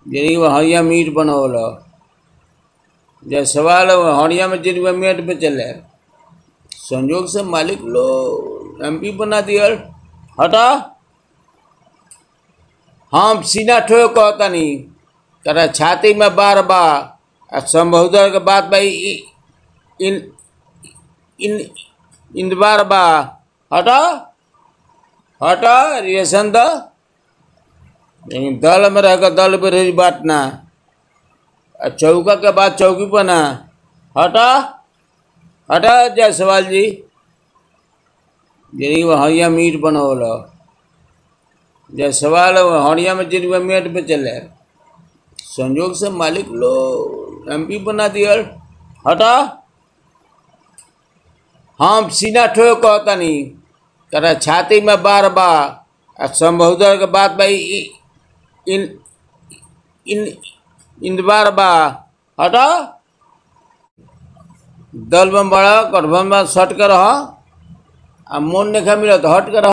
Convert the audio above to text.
जरी हड़िया मीट बनवल जब सवाल हड़िया में जरी मीट बेचले संजोग से मालिक लोग एमपी बना दियल हटा हम सीना ठोक कहतनी तेरा छाती में बार बा आ संभोदर के बात भाई इन इन इन बार बा हटा हटा रिएशन द लेकिन दल में रह दल पे रही बात ना आ चौका के बाद चौकी पर ना हटा हटा जायसवाल जी जरी हड़िया मीट बनवल जब सवाल हड़िया में जरी मीट बेचले संजोग से मालिक लोग एमपी बना दियल हटा हम सीना ठोक कहतनी तेरा छाती में बार बा आ संभोदर के बात भाई इन इन इन बार बा हटा दल में बड़ा गठबंधन में सट कर रह आ मोन नहीं मिला तो हट कर रह